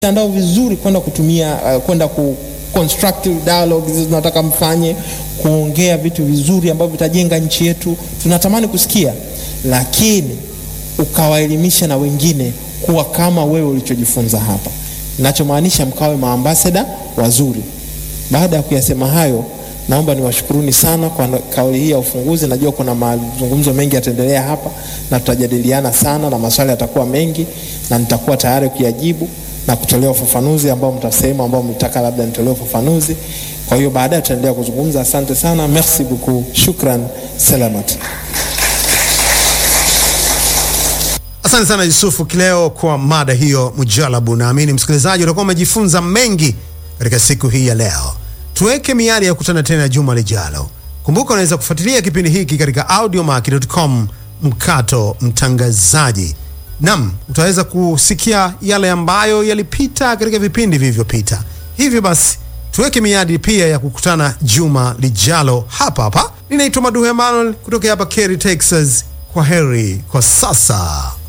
mtandao vizuri kwenda kutumia uh, kwenda ku constructive dialogue hizo tunataka mfanye kuongea vitu vizuri ambavyo vitajenga nchi yetu tunatamani kusikia lakini ukawaelimisha na wengine kuwa kama wewe ulichojifunza hapa nachomaanisha mkawe maambasada wazuri baada ya kuyasema hayo naomba niwashukuruni sana kwa kauli hii ya ufunguzi najua kuna mazungumzo mengi yataendelea hapa na tutajadiliana sana na maswali yatakuwa mengi na nitakuwa tayari kuyajibu na kutolea ufafanuzi ambao mtasema ambao mtaka labda nitolee ufafanuzi kwa hiyo baadaye tutaendelea kuzungumza asante sana merci beaucoup shukran selamat Asante sana Yusufu Kileo kwa mada hiyo mujalabu. Naamini msikilizaji utakuwa umejifunza mengi katika siku hii ya leo. Tuweke miadi ya kukutana tena juma lijalo. Kumbuka unaweza kufuatilia kipindi hiki katika audiomack.com mkato mtangazaji. Nam, utaweza kusikia yale ambayo yalipita katika vipindi vilivyopita. Hivyo basi tuweke miadi pia ya kukutana juma lijalo hapa hapa. Ninaitwa Maduhu Emmanuel kutoka hapa Kerry, Texas. Kwa heri kwa sasa.